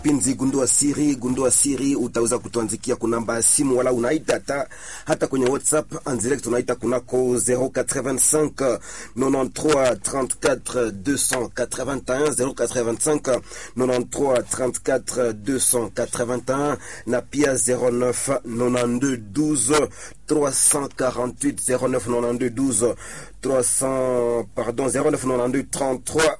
Pinzi gundua siri, gundua siri, utaweza kutuandikia kunamba ya simu wala unaita hata hata kwenye WhatsApp en direct, unaita kunako 085 93 34 281 085 93 34 281 na pia 09 92 12 348 09 92 12 300 pardon 09 92 33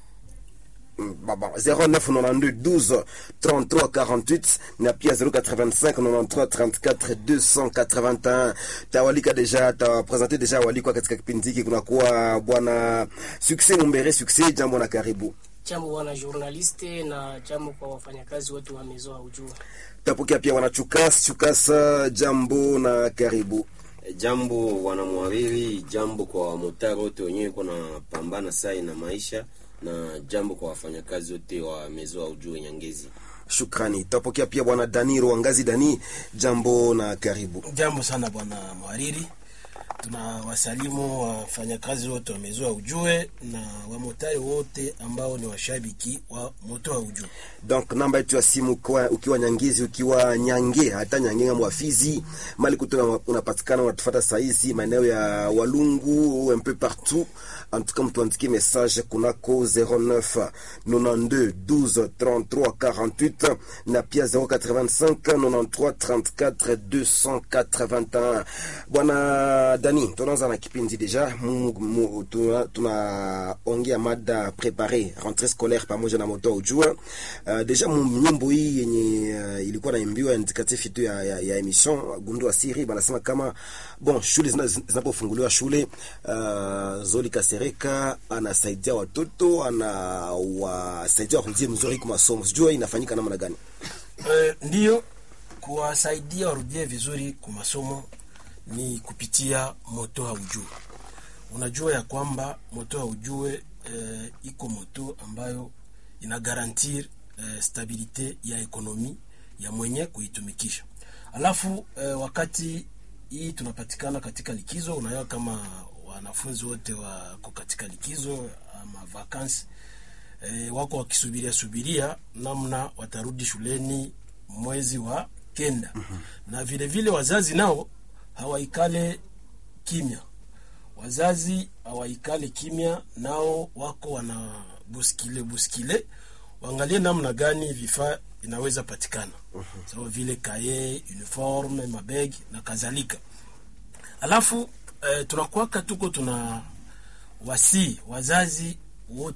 0992 12 33 48 na pia 085 93 34 281. Tawalika deja tawapresente deja walikwa katika kipindi hiki, kunakuwa bwana Success Mumbere. Success, jambo na karibu. Jambo bwana journaliste, na jambo kwa wafanyakazi wote wa Mezo Aujua. Tapokea pia bwana Chukas Chukas, jambo na karibu. Jambo wanamwariri, jambo kwa wamotari wote wenyewe kuna pambana sai na maisha na jambo kwa wafanyakazi wote wa Mezo Aujue Nyangezi. Shukrani. Tapokea pia bwana Dani Ruangazi. Dani, jambo na karibu. Jambo sana bwana mwariri, tuna wasalimu wafanyakazi wote wa Mezo Aujue na wamotari wote ambao ni washabiki wa moto wa Ujue. Donc namba yetu ya simu kwa, ukiwa Nyangezi, ukiwa Nyange, hata Nyange nga mwafizi mali kutoka unapatikana, unatufuata saizi maeneo ya Walungu un peu partout. En tout cas mtuandikie message kunako 09 92 12 33 48 na pia 085 93 34 281. Bwana Dani, tunaanza na kipindi deja, tunaongea mada prepare rentrée scolaire pamoja na moto ujua Uh, deja nyimbo hii yenye uh, ilikuwa naimbiwa indicatif yetu ya, ya, ya emission gundua siri banasema kama bon, shule zinapofunguliwa shule uh, Zoli Kasereka anasaidia watoto anawasaidia warudie mzuri kwa masomo. Sijua inafanyika namna gani? Uh, ndiyo kuwasaidia warudie vizuri kwa masomo ni kupitia moto haujue. Unajua ya kwamba moto haujue uh, iko moto ambayo ina garantir eh, stabilite ya ekonomi ya mwenye kuitumikisha. Alafu eh, wakati hii tunapatikana katika likizo, unaelewa kama wanafunzi wote wako katika likizo ama vakansi eh, wako wakisubiria subiria namna watarudi shuleni mwezi wa kenda. mm -hmm. Na vile vile wazazi nao hawaikale kimya, wazazi hawaikale kimya, nao wako wana buskile buskile waangalie namna gani vifaa vinaweza patikana uh -huh. Sawa vile kaye, uniforme, mabegi na kadhalika. Alafu eh, tunakwaka tuko tuna wasi wazazi wote